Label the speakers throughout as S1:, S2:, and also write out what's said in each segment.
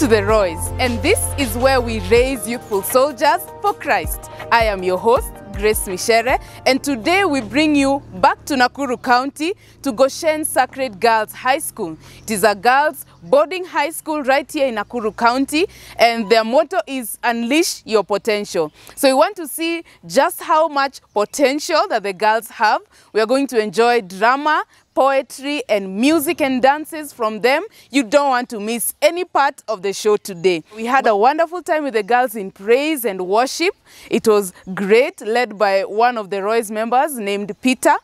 S1: to the Roys, and this is where we raise youthful soldiers for Christ. I am your host, Grace Mishere, and today we bring you back to Nakuru County to Goshen Sacred Girls High School. It is a girls boarding high school right here in Nakuru County, and their motto is Unleash Your Potential. So we want to see just how much potential that the girls have. We are going to enjoy drama, poetry and music and dances from them. You don't want to miss any part of the show today. We had a wonderful time with the girls in praise and worship. It was great, led by one of the Roy's members named Peter.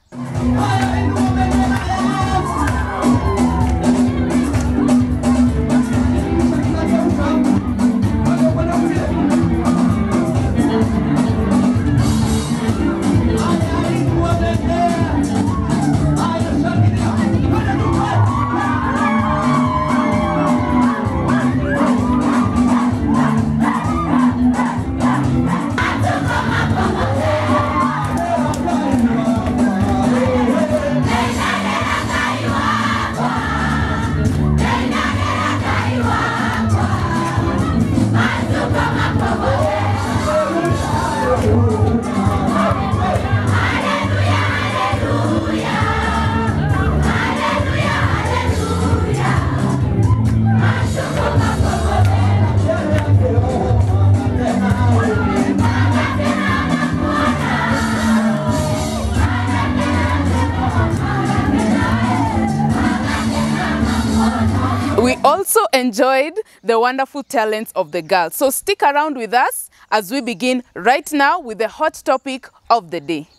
S1: We also enjoyed the wonderful talents of the girls. So stick around with us as we begin right now with the hot topic of the day.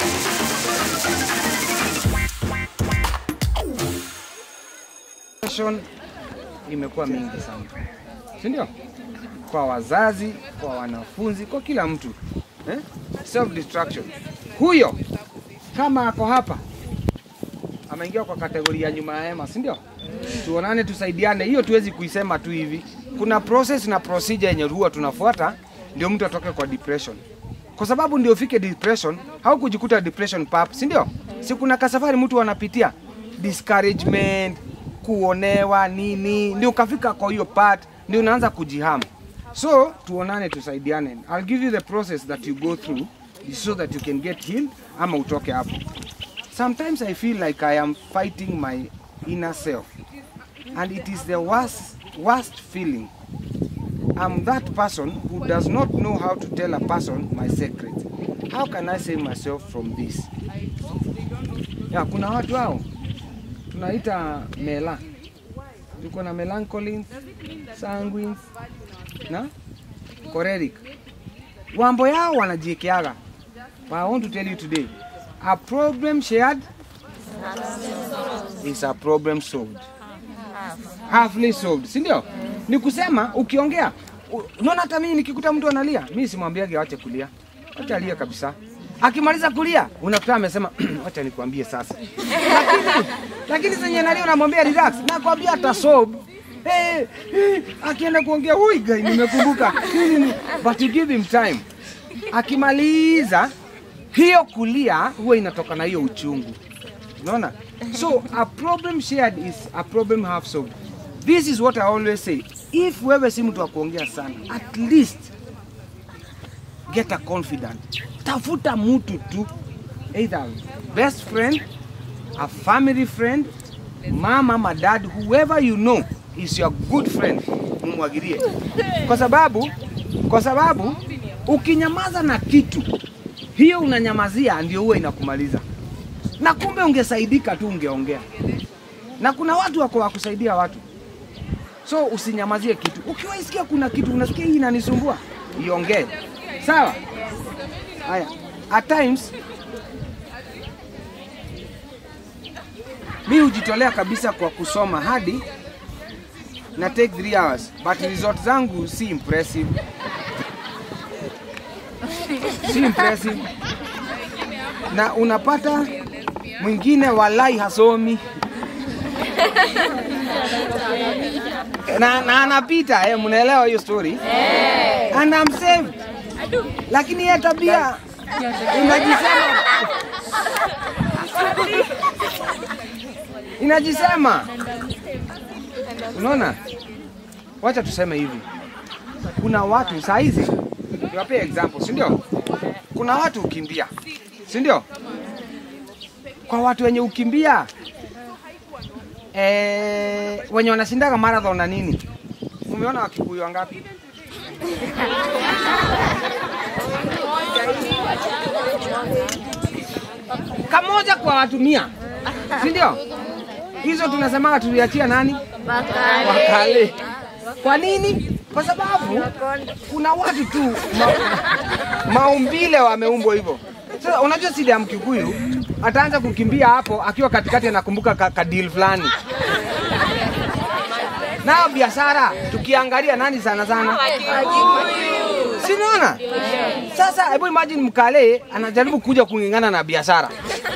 S2: Depression imekuwa mingi sana, si ndio? Kwa wazazi, kwa wanafunzi, kwa kila mtu eh? Self destruction. Huyo kama ako hapa ameingia kwa kategoria ya nyuma ya hema, si ndio? Tuonane, tusaidiane. Hiyo tuwezi kuisema tu hivi. Kuna process na procedure yenye huwa tunafuata ndio mtu atoke kwa depression, kwa sababu ndio ufike depression, haukujikuta depression pap, si ndio? Si kuna kasafari mtu anapitia discouragement, kuonewa nini, ndio ukafika kwa hiyo part, ndio unaanza kujihama. So tuonane, tusaidiane. I'll give you the process that you go through so that you can get healed ama utoke hapo. Sometimes I feel like I am fighting my inner self and it is the worst, worst feeling. I'm that person who does not know how to tell a person my secret. How can I save myself from this? Ya, kuna watu hao tunaita mela, tuko na melancholy, sanguine na choleric. Wambo yao wanajiekeaga. But I want to tell you today, a problem shared is a problem solved. Halfly solved, si ndio? Ni kusema ukiongea, u- unaona hata mimi nikikuta mtu analia, mimi simwambiage awache kulia. Acha alie kabisa. Akimaliza kulia, unakuta amesema acha nikwambie sasa. lakini lakini zenye analia unamwambia relax, nakwambia atasob. Hey, hey, akienda kuongea hui guy nimekumbuka. Nini? But you give him time. Akimaliza hiyo kulia huwa inatoka na hiyo uchungu. Unaona? So a problem shared is a problem half solved. This is what I always say. If wewe si mtu wa kuongea sana, at least get a confidant. Tafuta mtu tu. Either best friend, a family friend, mama, ama dad, whoever you know is your good friend, mumwagilie. Kwa sababu kwa sababu ukinyamaza na kitu hiyo unanyamazia ndio huwa inakumaliza na kumbe ungesaidika tu ungeongea na kuna watu wako wa kusaidia watu so usinyamazie kitu ukiwaisikia kuna kitu unasikia hii inanisumbua iongee sawa haya at times mi hujitolea kabisa kwa kusoma hadi na take 3 hours but result zangu si impressive si impressive na unapata mwingine walai hasomi na, na anapita eh, mnaelewa hiyo story eh. and I'm saved lakini yeye tabia inajisema inajisema unaona wacha tuseme hivi, kuna watu saa hizi, niwapee example, si ndio? Kuna watu ukimbia, si ndio? Kwa watu wenye ukimbia eh, wenye wanashindaga marathon na nini, umeona wakikuyu wangapi? Kamoja kwa watu mia, si ndio? Hizo tunasemaga tuliachia nani? Wakale. Kwa nini? Kwa sababu kuna watu tu ma, maumbile wameumbwa hivyo. Sasa unajua sida ya Mkikuyu ataanza kukimbia hapo akiwa katikati anakumbuka ka, kadil fulani. Nao biashara tukiangalia nani sana sana? Si unaona? Sasa hebu imagine Mkale anajaribu kuja kung'ang'ana na biashara.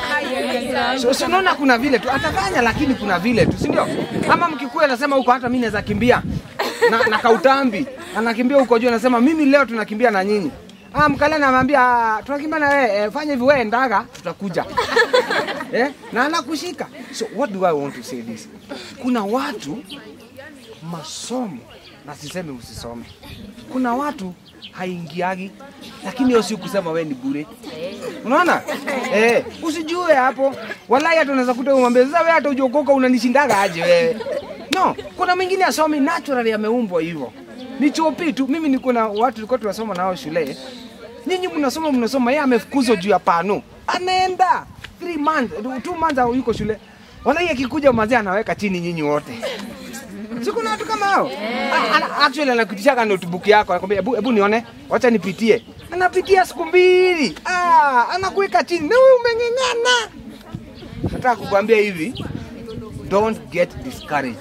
S2: So, so unaona kuna vile tu atafanya, lakini kuna vile tu, si ndio? Ama Mkikuyu anasema huko hata mimi naweza kimbia na, na kautambi anakimbia huko juu, anasema mimi leo tunakimbia na nyinyi. Ah, Mkale anamwambia "Ah, tunakimbia na wewe, eh, fanya hivi wewe ndaga, tutakuja eh, na anakushika. So what do I want to say this? Kuna watu masomo na sisemi usisome. Kuna watu haingiagi, lakini hiyo si kusema wewe ni bure. Unaona? Eh, usijue hapo. Wallahi hata unaweza kuta umwambie sasa wewe hata ujokoka unanishindaga aje wewe. No, kuna mwingine asomi naturally ameumbwa hivyo. Ni chopi tu. Mimi niko na watu tulikuwa tunasoma nao shule. Nyinyi mnasoma mnasoma, yeye amefukuzwa juu ya pano. Anaenda 3 months, 2 months yuko shule. Wallahi akikuja mazee anaweka chini nyinyi wote. Si kuna watu kama hao? A- ana- Actually anakutishaga notebook yako, anakwambia hebu hebu nione, wacha nipitie. Anapitia siku mbili. Ah, anakuweka chini. Na wewe umeng'eng'ana. Nataka kukwambia hivi, don't get discouraged.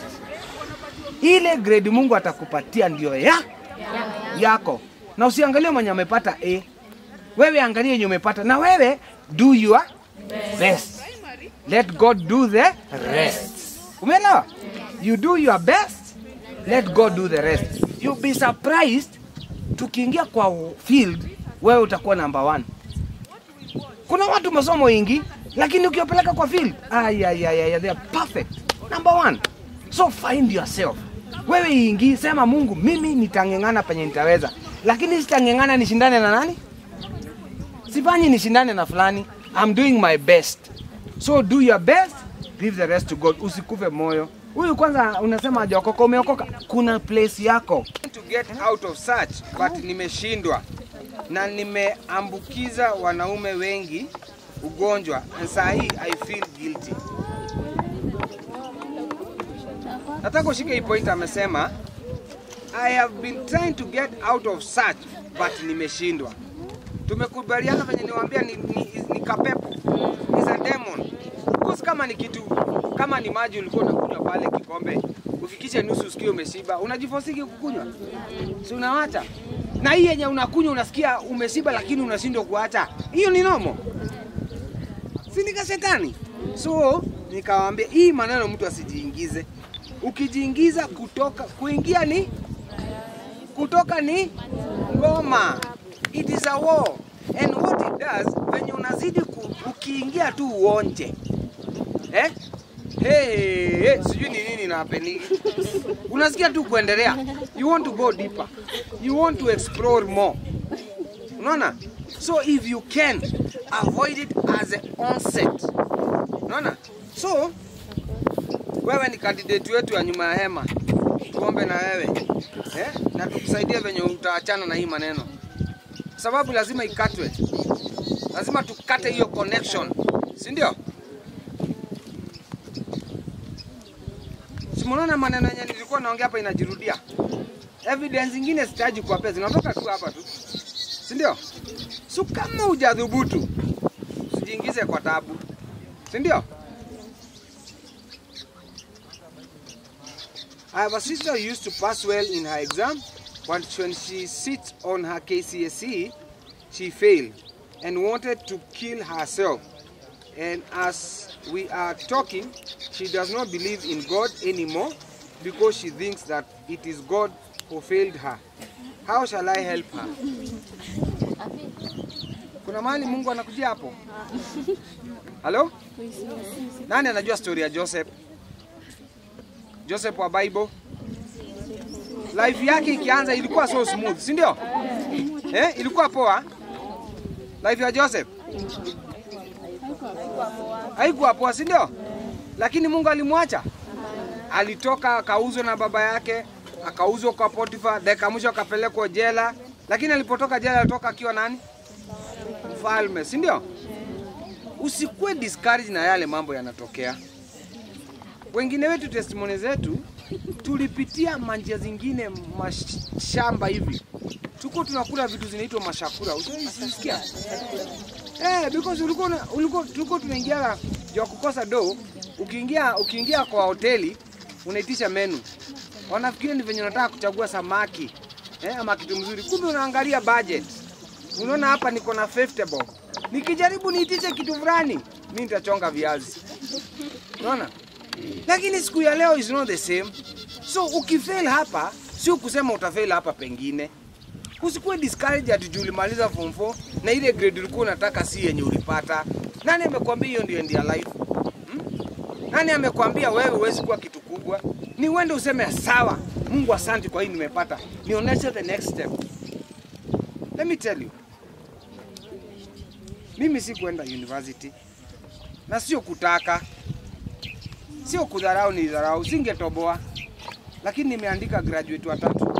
S2: Ile grade Mungu atakupatia ndio ya yako, na usiangalie mwenye amepata A. Wewe angalia yenye umepata, na wewe do your best. Let God do the rest. Umeelewa? You do your best, let God do the rest. You'll be surprised tukiingia kwa field, wewe utakuwa number one. Kuna watu masomo ingi, lakini ukiwapeleka kwa field, ay, ay, ay, ay, they are perfect. Number one. So find yourself. Wewe ingi, sema Mungu, mimi nitang'eng'ana penye nitaweza, lakini sitang'eng'ana nishindane na nani? Sifanyi nishindane na fulani. I'm doing my best. So do your best, leave the rest to God. Usikufe moyo. Huyu kwanza unasema hajaokoka, umeokoka. Kuna place yako. To get out of such, but nimeshindwa na nimeambukiza wanaume wengi ugonjwa and saa hii I feel guilty. Nataka ushike hii point, amesema I have been trying to get out of such but nimeshindwa. Tumekubaliana venye niwaambia ni, ni, ni kapepo is a demon. Because kama ni kitu kama ni maji ulikuwa unakunywa pale kikombe ufikishe nusu usikie umeshiba, unajifosiki kukunywa, si unawacha? Na hii yenye unakunywa unasikia umeshiba, lakini unashindwa kuacha, hiyo ni nomo, si ni kashetani? So nikawaambia hii maneno mtu asijiingize. Ukijiingiza kutoka kuingia ni kutoka ni ngoma. It is a war. And what it does, venye unazidi ku, ukiingia tu uonje eh? Hey, hey, sijui ni nini na happening. Unasikia tu kuendelea. You want to go deeper. You want to explore more. Unaona? So if you can avoid it as an onset. Unaona? So wewe ni candidate wetu ya nyuma ya hema, tuombe na wewe eh? na tukusaidie venye utaachana na hii maneno, sababu lazima ikatwe, lazima tukate hiyo connection, si ndio? Simunaona maneno yenye nilikuwa naongea hapa inajirudia. Evidence zingine sitaji kuwapea, zinatoka tu hapa tu, si ndio? So kama hujadhubutu, usijiingize kwa tabu, si ndio? I have a sister who used to pass well in her exam, but when she sits on her KCSE, she failed and wanted to kill herself. And as we are talking, she does not believe in God anymore because she thinks that it is God who failed her. How shall I help her? Kuna mahali Mungu anakujia hapo? Halo? Nani anajua story ya Joseph? Joseph wa Bible? life yake ikianza ilikuwa so smooth, si ndio? Eh, ilikuwa poa life ya Joseph haikuwa poa, si ndio? Lakini Mungu alimwacha, alitoka akauzwa na baba yake, akauzwa kwa Potifa, dakika mwisho akapelekwa jela. Lakini alipotoka jela alitoka akiwa nani? Mfalme, si ndio? Usikuwe discouraged na yale mambo yanatokea. Wengine wetu testimony zetu tulipitia manjia zingine mashamba hivi, tuko tunakula vitu zinaitwa mashakura, usikia? Eh, because ulikuwa una- ulikuwa tulikuwa tunaingia ya kukosa do, ukiingia ukiingia kwa hoteli unaitisha menu, wanafikiri ni venye unataka kuchagua samaki eh, ama kitu mzuri, kumbe unaangalia budget. Unaona hapa niko na 50 bob, nikijaribu niitishe kitu fulani mimi nitachonga viazi, unaona lakini siku ya leo is not the same. So ukifail hapa, sio kusema utafail hapa pengine. Usikuwe discouraged ati juu ulimaliza form 4 na ile grade ulikuwa unataka si yenye ulipata. Nani amekwambia hiyo ndio end ya life? Hmm? Nani amekwambia wewe huwezi kuwa kitu kubwa? Ni uende useme sawa, Mungu asante kwa hii nimepata. Nionyeshe the next step. Let me tell you. Mimi si kwenda university na sio kutaka sio kudharau, ni dharau, singetoboa, lakini nimeandika graduate watatu.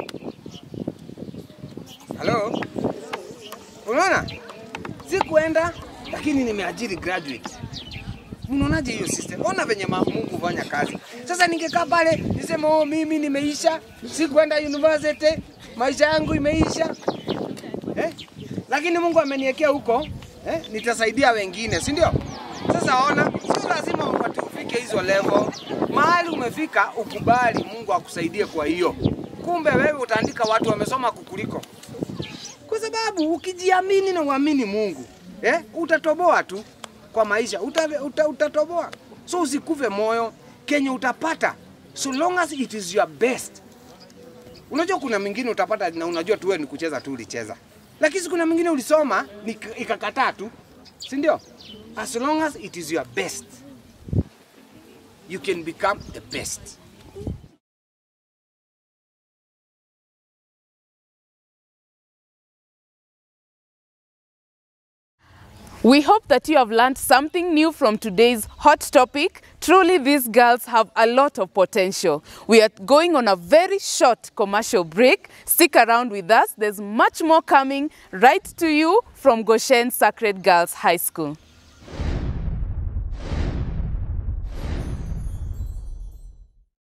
S2: Halo, unaona, sikuenda lakini nimeajiri graduate. Unaonaje hiyo system? Ona venye ma- Mungu hufanya kazi. Sasa ningekaa pale niseme oh, mimi nimeisha, sikuenda university, maisha yangu imeisha eh? Lakini Mungu ameniwekea huko eh? Nitasaidia wengine, si ndio? Sasa ona, sio lazima upate ufike hizo level. Mahali umefika, ukubali Mungu akusaidie kwa hiyo. Kumbe wewe utaandika watu wamesoma kukuliko, kwa sababu ukijiamini na uamini Mungu eh? Utatoboa tu kwa maisha, uta, uta, utatoboa. So usikufe moyo, kenye utapata so long as it is your best. Unajua kuna mingine utapata na unajua tu wewe ni kucheza tu ulicheza, lakini kuna mingine ulisoma ni- ikakataa tu, si ndio? As long as it is your best, you can become the best.
S1: We hope that you have learned something new from today's hot topic. Truly, these girls have a lot of potential. We are going on a very short commercial break. Stick around with us. There's much more coming right to you from Goshen Sacred Girls High School.